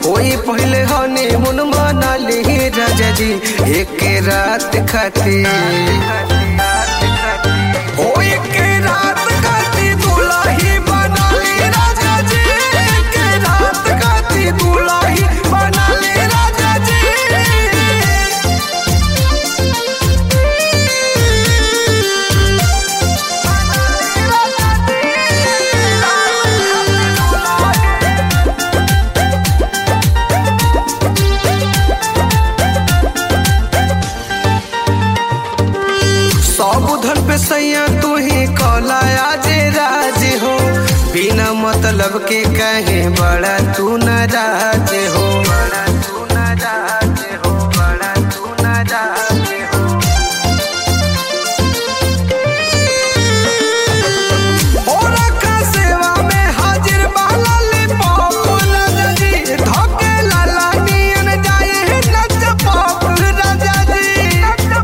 ओई पहले हनी मुन मनाली राजा जी एक रात खातिर ओ एक रात खातिर दुल्ही बनाली राजा जी एक रात खातिर दुल्ही बनाली राजा जी सब धन पे सैया तू ही कौला आज राज हो बिना मतलब के कहे बड़ा तू नाराज हो बड़ा तू नाराज हो बड़ा तू नाराज हो ओरा का सेवा में हाजिर बाला ले पाप राजा जी धोके लाला नियन जाए नच पाप राजा जी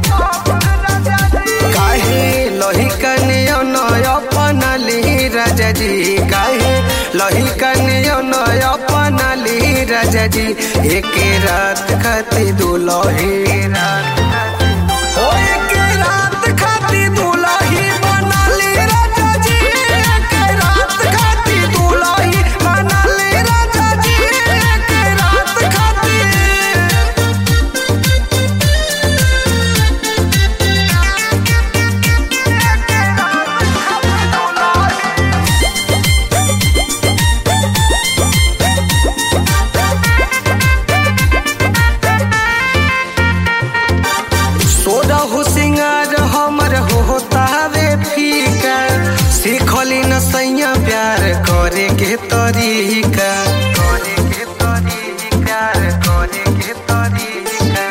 काहे लही कनियो नय अपना ली राजा जी काहे लही कनियो नय अपना ली राजा जी एक रात खाती दुलही रात ओ एक रात खाती दुलही बना ली राजा जी एक रात खाती दुलही बना ली राजा जी एक रात खाती सोदा हो सिंगार हमर हो तारे फीका सीखली न सैया प्यार करे के तरीका करे के तरीका करे के तरीका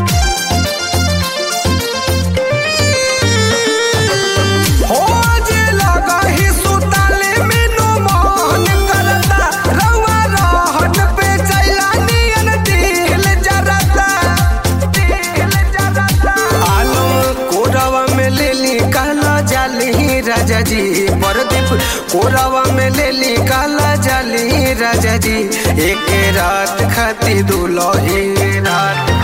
हो जे लगा ही सुताले मेनू मोहन करता रवा रहन पे चैला नियन दिल जरता दिल जरता आलम कोरवा में ले ली काला जाली राजा जी परदीप कोरवा में ले ली काला जाली राजा जी एक रात खाती दुलही रात